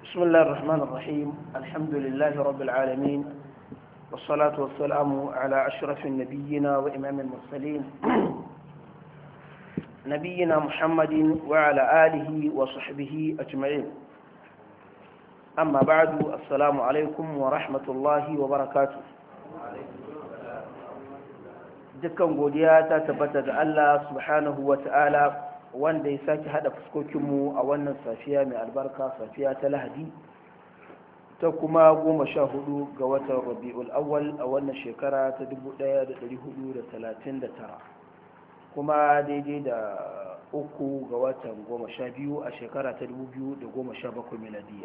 بسم الله الرحمن الرحيم الحمد لله رب العالمين والصلاة والسلام على أشرف النبيين وإمام المرسلين نبينا محمد وعلى آله وصحبه أجمعين أما بعد السلام عليكم ورحمة الله وبركاته dukkan godiya ta tabbata ga Allah subhanahu wa ta'ala wanda ya sake hada fuskokinmu a wannan safiya mai albarka safiya ta lahadi ta kuma goma sha hudu ga watan rabi'ul awwal a wannan shekara ta 1439 kuma daidai da uku ga watan goma sha biyu a shekara ta 2017 miladiyya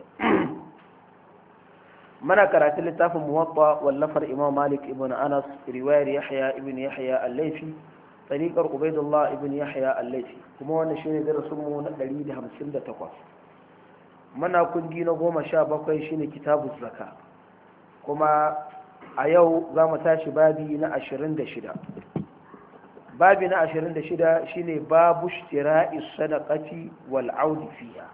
mana karatun littafin muwatta wallafar imam malik ibn anas riwayar yahya ibn yahya al-laifi tariqar ubaidullah ibn yahya al-laifi kuma wannan shine darasin mu na 158 mana kundi na goma sha bakwai shine kitabu zaka kuma a yau za mu tashi babi na 26 babi na 26 shine babu shtira'i sadaqati wal audi fiha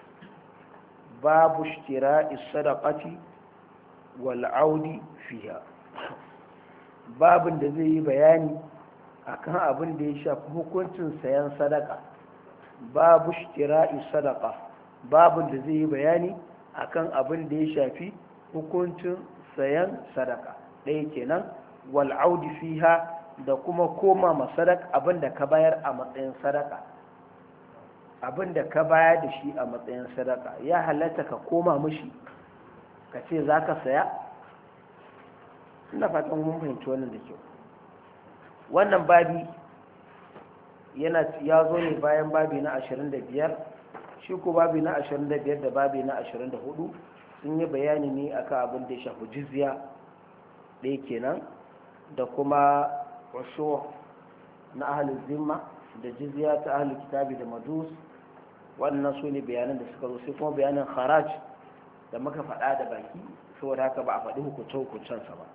babu shtira'i sadaqati wal'audi fiya babin da zai yi bayani akan abin da ya shafi hukuncin sayan sadaka babu shira'i sadaka babin da zai yi bayani akan abin da ya shafi hukuncin sayan sadaka ɗaya kenan wal'audi fiha da kuma koma ma sadaka abin da ka bayar a matsayin sadaka abin da ka bayar da shi a matsayin sadaka ya halatta ka koma mushi ka ce za ka saya ina fatan mun fahimci wannan da kyau wannan babi yana ya zo ne bayan babi na 25 shi ko babi na 25 da babi na 24 sun yi bayani ne akan abin da ya shafi jizya ɗaya kenan da kuma wasu na ahalin zimma da jizya ta ahalin kitabi da majus wannan su ne bayanan da suka zo sai kuma bayanin haraj da muka faɗa da baki saboda haka ba a faɗi hukunce-hukuncensa ba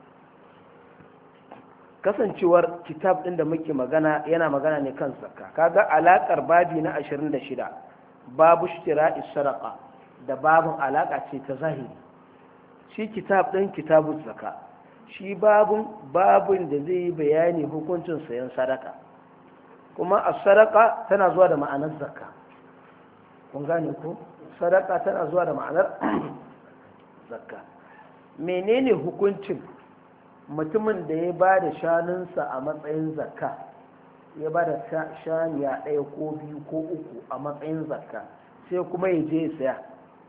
kasancewar kitab ɗin da muke magana yana magana ne kan zakka kaga alaƙar babi na 26 babu shitira saraka da babin alaƙa ce ta zahiri shi kitab ɗin kitabun zakka shi babun babin da zai yi bayani hukuncin sayan sadaka kuma a sadaka tana zuwa da ma'anar zakka kun gane ko sadaka tana zuwa da ma'anar zakka menene hukuncin mutumin da ya ba da shanunsa a matsayin zakka ya ba da shaniya ɗaya ko biyu ko uku a matsayin zakka sai kuma ya je ya saya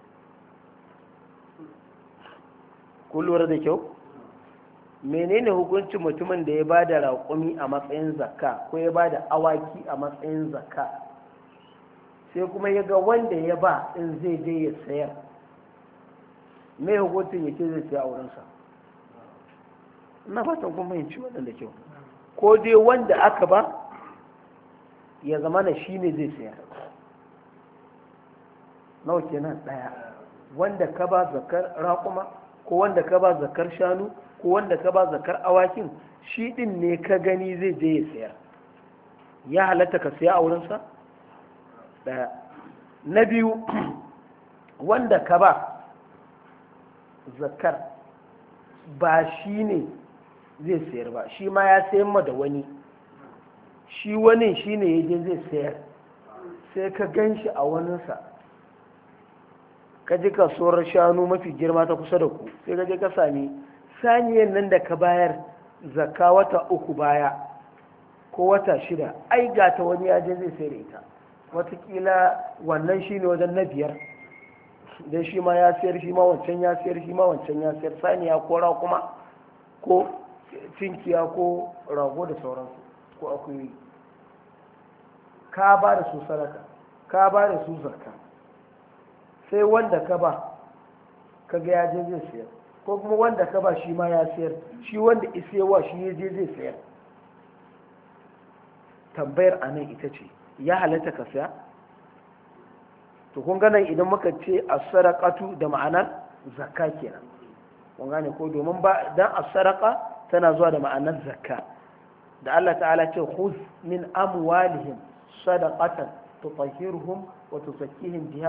kun lura da kyau menene hukuncin mutumin da ya ba da raƙumi a matsayin zakka ko ya ba da awaki a matsayin zakka sai kuma ya ga wanda ya ba in zai je ya sayar mai hukuncin ya ce zai siya a wurinsa ina fatan kuma fahimci wannan da kyau ko dai wanda aka ba ya zama na shi ne zai siya nawa kenan ɗaya wanda ka ba zakar raƙuma ko wanda ka ba zakar shanu ko wanda ka ba zakar awakin shi ɗin ne ka gani zai je ya sayar ya halatta ka siya a wurinsa ɗaya na biyu wanda ka ba zakar ba shi ne zai sayar ba shi ma ya sayan ma da wani shi wani shi ne ya je zai sayar sai ka gan shi a waninsa ka ji kasuwar shanu mafi girma ta kusa da ku sai ka je ka sami saniyan nan da ka bayar zakka wata uku baya ko wata shida ai ga ta wani ya je zai sayar ita watakila wannan shi ne wajen na biyar don shi ma ya siyar shi ma wancan ya siyar shi ma wancan ya siyar saniya ko raƙuma ko cinkiya ko rago da sauransu ko akwai ka ba da su sadaka ka ba da su zakka sai wanda ka ba ka ga ya je zai siyar ko kuma wanda ka ba shi ma ya siyar shi wanda isewa shi ya je zai siyar tambayar a nan ita ce ya halatta ka siya to kun ganin idan muka ce as-sadaqatu da ma'anar zakka kenan kun gane ko domin ba dan as-sadaqa tana zuwa da ma'anar zakka da Allah ta'ala ce khudh min amwalihim sadaqatan tutahhiruhum wa tuzakkihim biha